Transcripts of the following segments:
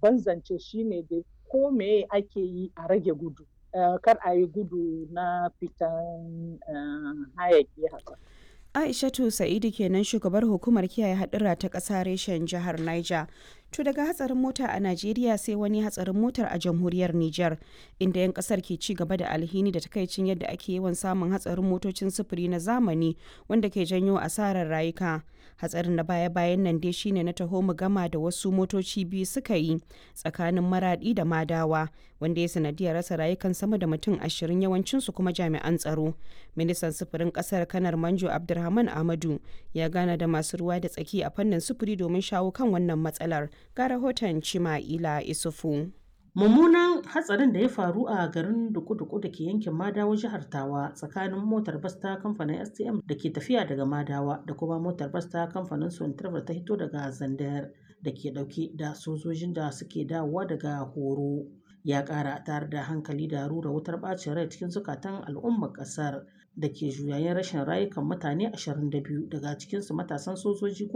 babban zance shine dai ko me ake yi a rage gudu uh, kar a yi gudu na fitan uh, hayaki haka Aishatu Sa'idu kenan shugabar hukumar kiyaye hadura ta ƙasa reshen jihar Niger. To daga hatsarin mota a Najeriya sai wani hatsarin motar a jamhuriyar Nijar inda 'yan kasar ke ci gaba da alhini da takaicin yadda ake yawan samun hatsarin motocin sufuri na zamani wanda ke janyo asarar rayuka. Hatsarin na baya-bayan nan dai shine na taho mu gama da wasu motoci biyu suka yi tsakanin maradi da madawa wanda ya sanadiyar rasa rayukan sama da mutum ashirin yawancinsu kuma jami'an tsaro. Ministan sufurin kasar kanar Manjo Abdulrahman Ahmadu ya gana da masu ruwa da tsaki a fannin sufuri domin shawo kan wannan matsalar. ga rahoton Cima'ila Isufu. Mummunan hatsarin da ya faru a garin Duku-Duku da ke yankin Madawa jihar Tawa tsakanin motar bas ta kamfanin STM da ke tafiya daga Madawa da kuma motar bas ta kamfanin Sontravel ta hito daga Zandar da ke dauke da sojojin da suke dawowa daga horo. Ya ƙara tare da hankali da rura wutar ɓacin rai cikin zukatan al'ummar ƙasar da ke juyayen rashin rayukan mutane 22 daga cikinsu matasan sojoji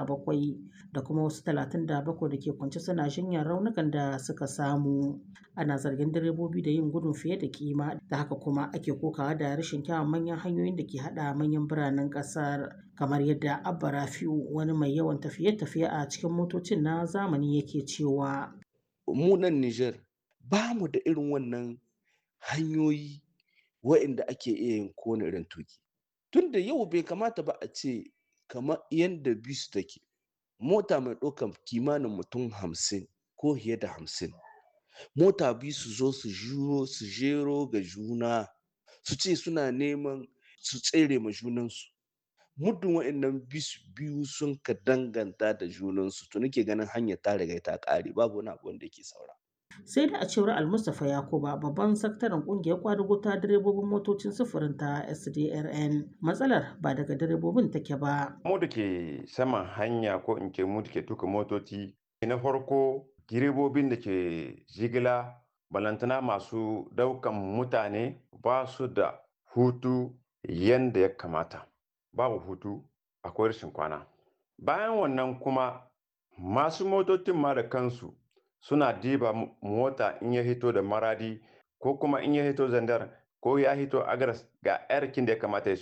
17 da kuma wasu 37 da ke kwance suna jinyar raunukan da suka samu. Ana zargin direbobi da yin gudun fiye da kima da haka kuma ake kokawa da rashin kyawun manyan hanyoyin da ke hada manyan biranen ƙasar kamar yadda Abba Rafi'u wani mai yawan tafiye-tafiye a cikin motocin na zamani yake cewa. Mu nan Nijar ba mu da irin wannan hanyoyi wa'inda ake iya yin kowane irin tuki tunda yau bai kamata ba a ce kamar yadda bisu take mota mai ɗaukar kimanin mutum hamsin ko fiye da hamsin mota biyu su zo su juro su jero ga juna su ce suna neman su tsere ma junansu muddin wa'annan bisu biyu sun ka danganta da junansu to nake ganin hanyar ta riga ta ƙare babu wani abu wanda yake saura sai da a cewar almustapha yakuba babban sakataren kungiyar kwadugo ta direbobin motocin sufurin ta sdrn matsalar ba daga direbobin take ba mu da ke saman hanya ko in ce mu da ke tuka motoci na farko direbobin da ke jigila balantana masu daukan mutane ba su da hutu yadda ya kamata babu hutu akwai rashin kwana bayan wannan kuma masu motocin ma da kansu suna diba mota in ya hito da maradi ko kuma in ya hito zandar ko ya hito agaras ga yarkin da ya kamata